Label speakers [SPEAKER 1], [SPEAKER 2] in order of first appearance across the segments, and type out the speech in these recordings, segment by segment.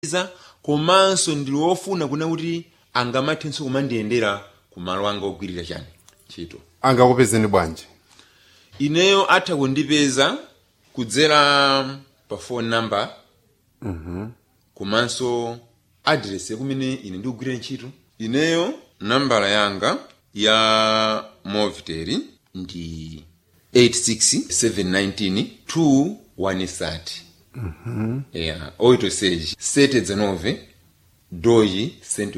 [SPEAKER 1] za komanso ndili wofuna kuna kuti angamathenso kumandiyendera ku malo anga ogwirira chani ntchito
[SPEAKER 2] angakupezeni bwanji
[SPEAKER 1] ineyo atha kundipeza kudzera pa phone number komanso address yakumene ine ndikugwirira ntchito ineyo nambala yanga ya movitel ndi 86719 2130 yeah, 86 719 12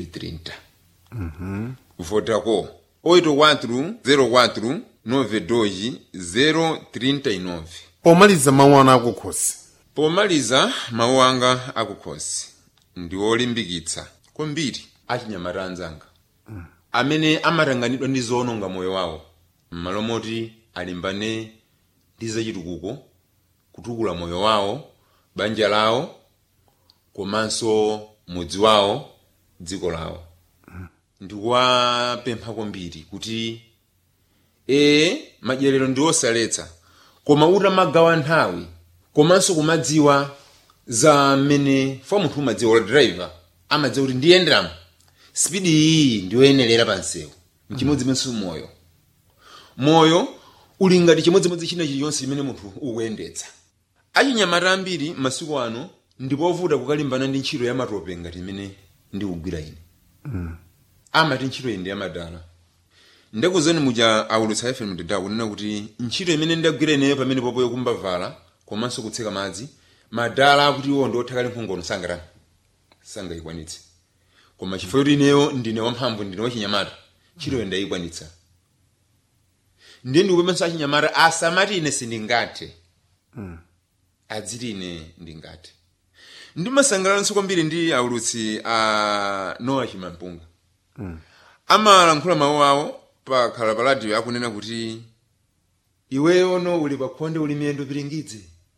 [SPEAKER 1] 130 Vodacom 84 04 92 039
[SPEAKER 2] pomaliza mawu anu akukhosi
[SPEAKER 1] pomaliza mawu anga akukhosi ndi olimbikitsa kwambiri achinyamata anzanga amene amatanganidwa ndi zoononga moyo wawo m'malo moti alimbane ndi zachitukuko kutukula moyo wawo banja lawo komanso mudzi wawo dziko lawo ndikuwapempha kwambiri kuti ee madyerero ndi osaletsa koma utamagawa nthawi komanso kumadziwa za mmene fa munthu umadziwa ola driver amadziwa kuti ndiyenderamo spidi iyi ndiyoyenerera pa msewu mchimodzimodzi moyo moyo uli ngati chimodzimodzi china chilichonse chimene munthu ukuyendetsa achinyamata ambiri masiku ano ndipovuta kukalimbana ndi ntchito ya matope ngati imene ndikugwira ine amati ntchito iyi ndi yamadala ndakuzani muja aulutsa fm dada kunena kuti ntchito imene ndagwira ineyo pamene popo yokumba vala komanso kutseka madzi madala akuti iwo ndi othakali mphongono sangatani sangayikwanitse koma chifukwa kuti ineyo ndine wamphamvu ndine wachinyamata ntchitoyo ndayikwanitsa ndiye ndikupemphanso achinyamata asamati ine sindingathe adziti ine ndingathe ndimasangalalanso kwambiri ndi aulutsi a noah chimampunga amalankhula mawu awo pakhala pa radio akunena kuti iweyo no uli pakhonde uli miyendo piringidze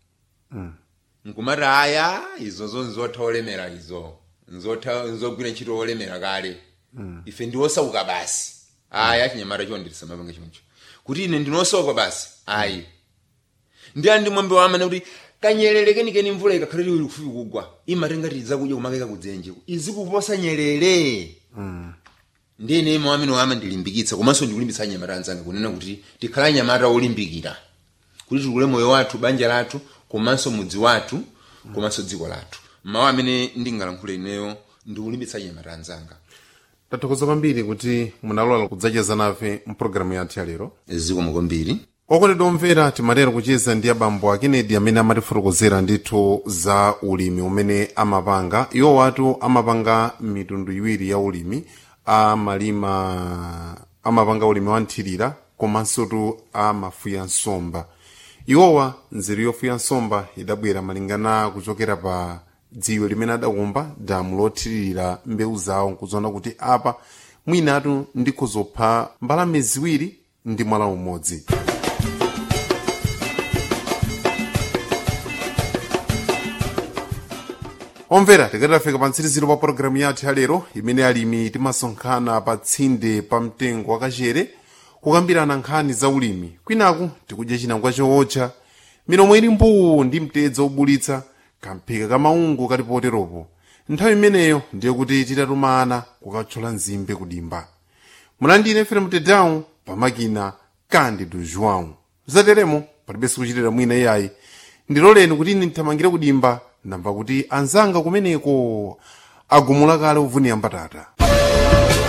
[SPEAKER 1] nkumati aya izozo nzotha olemera izo nzotha nzogwira ntchito olemera kale ife ndi osauka basi aya achinyamata chondetsa mapanga choncho kuti ine ndinosauka basi ayi ndi andi mwambe wamane kuti kanyerere kenikeni mvula ikakhale ili kufupi kugwa imatengati zakudya kumakeka kudzenje izikuposa nyerere ndiye ine mawu amene wama ndilimbikitsa komanso ndikulimbitsa anyamata anzanga kunena kuti tikhala anyamata olimbikira kuti tikule moyo wathu banja lathu komanso mudzi wathu komanso dziko lathu mawu amene ndingalankhule ineyo ndikulimbitsa anyamata anzanga
[SPEAKER 2] tathokoza kwambiri kuti munalola kudzacheza nafe mpulogalamu yathu ya lero
[SPEAKER 1] zikomo kwambiri
[SPEAKER 2] okondedwa omvera timatero kucheza ndi abambo a kennedy amene amatifotokozera ndithu za ulimi umene amapanga iwo watu amapanga mitundu iwiri ya ulimi amalima amapanga ulimi wa nthirira komanso tu amafuya nsomba iwowa nzeru yofuya nsomba idabwera malingana kuchokera pa dziwe limene adakumba damu lothiririra mbewu zawo nkuzoona kuti apa mwinatu ndikhozopha mbalame ziwiri ndi mwala umodzi omvera tikati tafika pa mtsiriziro pa pologalamu yathu ya lero imene alimi timasonkhana pa tsinde pa mtengo wakachere kukambirana nkhani za ulimi kwinaku tikudya chinangwa chootcha milomo ili mbuu ndi mtedza obulitsa kamphika kamaungu kali poteropo nthawi imeneyo ndiye kuti titatumana kukathyola nzimbe kudimba mulandine fere mtedawu pamakina candido joão zateremo palibenso kuchitira mwina iyayi ndiloleni kuti ine ndithamangire kudimba ndamva kuti anzanga kumeneko agumula kale uvunira mbatata